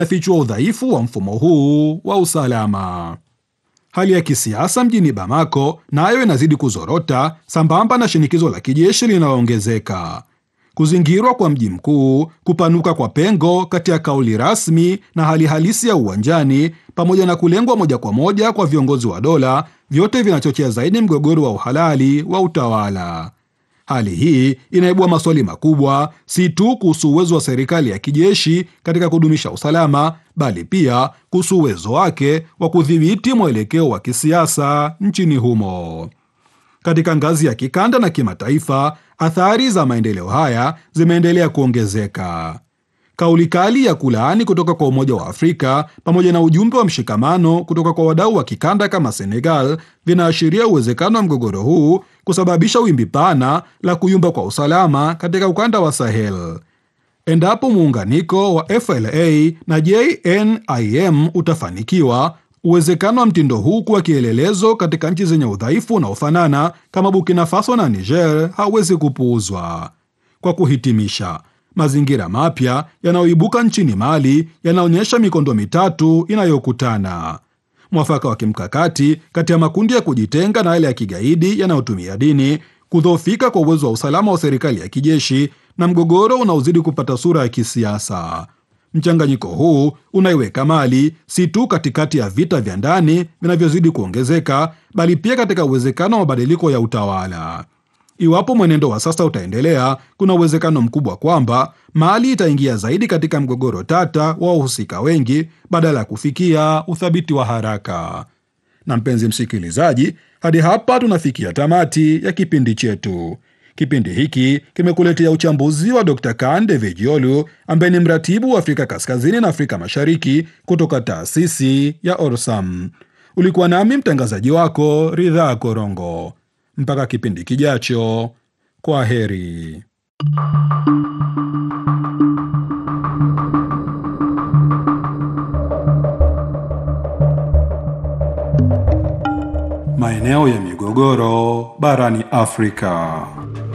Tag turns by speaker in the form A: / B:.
A: afichua udhaifu wa mfumo huu wa usalama. Hali ya kisiasa mjini Bamako nayo na inazidi kuzorota sambamba na shinikizo la kijeshi linaloongezeka. Kuzingirwa kwa mji mkuu, kupanuka kwa pengo kati ya kauli rasmi na hali halisi ya uwanjani, pamoja na kulengwa moja kwa moja kwa viongozi wa dola, vyote vinachochea zaidi mgogoro wa uhalali wa utawala. Hali hii inaibua maswali makubwa, si tu kuhusu uwezo wa serikali ya kijeshi katika kudumisha usalama, bali pia kuhusu uwezo wake wa kudhibiti mwelekeo wa kisiasa nchini humo. Katika ngazi ya kikanda na kimataifa, athari za maendeleo haya zimeendelea kuongezeka. Kauli kali ya kulaani kutoka kwa Umoja wa Afrika pamoja na ujumbe wa mshikamano kutoka kwa wadau wa kikanda kama Senegal vinaashiria uwezekano wa mgogoro huu kusababisha wimbi pana la kuyumba kwa usalama katika ukanda wa Sahel. Endapo muunganiko wa FLA na JNIM utafanikiwa, uwezekano wa mtindo huu kuwa kielelezo katika nchi zenye udhaifu unaofanana kama Burkina Faso na Niger hauwezi kupuuzwa. Kwa kuhitimisha, mazingira mapya yanayoibuka nchini Mali yanaonyesha mikondo mitatu inayokutana: mwafaka wa kimkakati kati ya makundi ya kujitenga na yale ya kigaidi yanayotumia dini, kudhoofika kwa uwezo wa usalama wa serikali ya kijeshi, na mgogoro unaozidi kupata sura ya kisiasa. Mchanganyiko huu unaiweka Mali si tu katikati ya vita vya ndani vinavyozidi kuongezeka, bali pia katika uwezekano wa mabadiliko ya utawala. Iwapo mwenendo wa sasa utaendelea, kuna uwezekano mkubwa kwamba Mali itaingia zaidi katika mgogoro tata wa wahusika wengi badala ya kufikia uthabiti wa haraka. Na mpenzi msikilizaji, hadi hapa tunafikia tamati ya kipindi chetu. Kipindi hiki kimekuletea uchambuzi wa Dr. Kan Devejiolu ambaye ni mratibu wa Afrika Kaskazini na Afrika Mashariki kutoka taasisi ya Orsam. Ulikuwa nami mtangazaji wako Ridhaa Korongo. Mpaka kipindi kijacho, kwa heri. Maeneo ya migogoro barani Afrika.